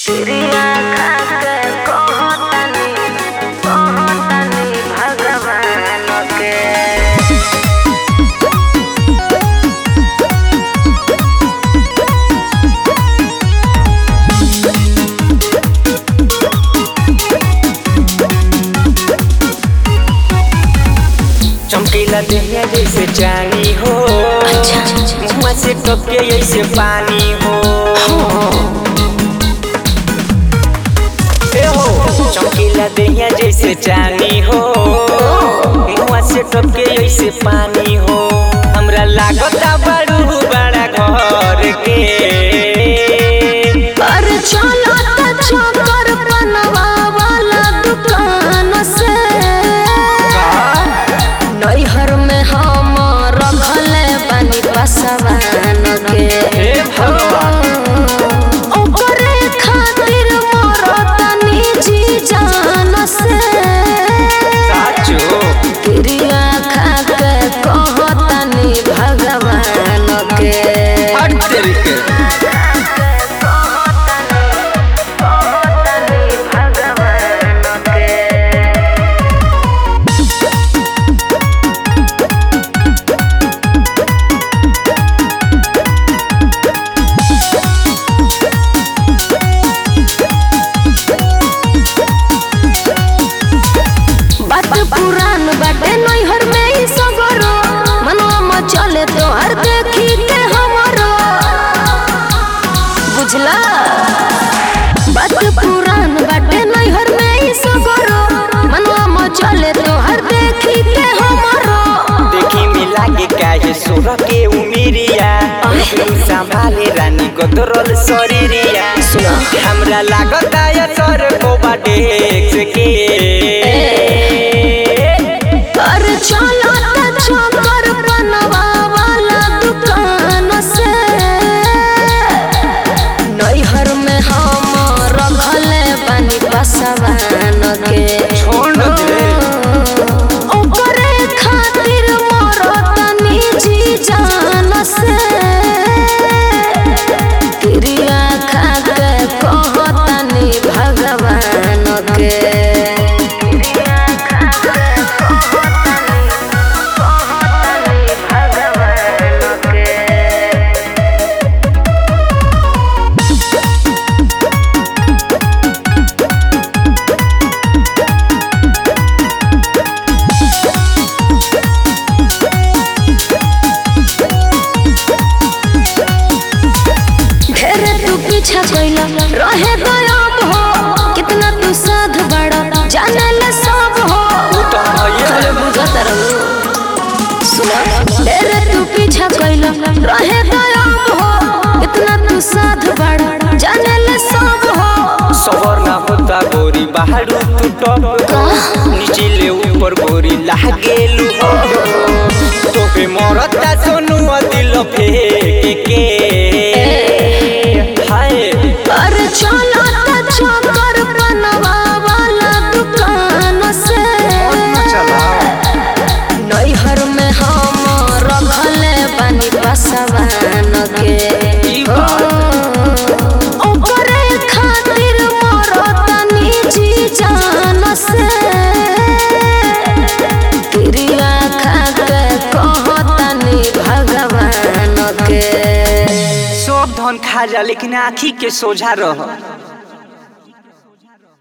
क्रिया खाके कहतनी कहतनी भगवान के चमकीला देहिया जैसे चानी हो मुँह से टपके जैसे पानी हो ए हो चमकीला देहिया जैसे चानी हो मुँह से टपके जैसे पानी हो हमरा लागता बड़ू बड़ा घर के अरे चलो त चकर बनवा वाला दुकान से नैहर में हम रखले बानी पसवान के हे भगवान ओकरे खातिर मोर तनी जी जान से साचो क्रिया खाके कहतनी भगवान के हट तेरी के बात पुरान बाटे नैहर में ही सगरो मनवा में चले तो हर देखी के हमरो बुझला बात पुरान बाटे नैहर में ही सगरो मनवा में चले तो हर देखी के हमरो देखी मिला के काहे सोर के उमिरिया संभाले रानी गोदरल शरीरिया सुना। हमरा लागता या सर को बाटे के कर चलो त चकर बनवा वाला दुकान से नैहर में हम रखले बानी पसवान के छोड़ दे ओकरे खातिर मोर तनी जी जान से क्रिया खाके कहतनी भगवान के क्रिया खाके कहतनी कहतनी भगवान के ढेरे तू पीछा कैला रहे दयाब हो कितना तू साध बड़ा जाने ले सब हो तो भइए अरे बुझत रहू सुना ढेरे तू पीछा कैला रहे दयाब हो कितना तू साध बड़ा जाने ले सब हो सवर ना होता गोरी बाहर तू टप नीचे ले ऊपर गोरी लागेलू तो पे मरता सोनू दिल फेंक के हाय अरे चलो त चकर बनवा वाला दुकान से नैहर में हम रखले बानी पसवान के ई बात। ओकरे खातिर मोर तनी जी जान से क्रिया खाके कहतनी भगवान के सब धन खा जा लेकिन आँखी के सोझा रह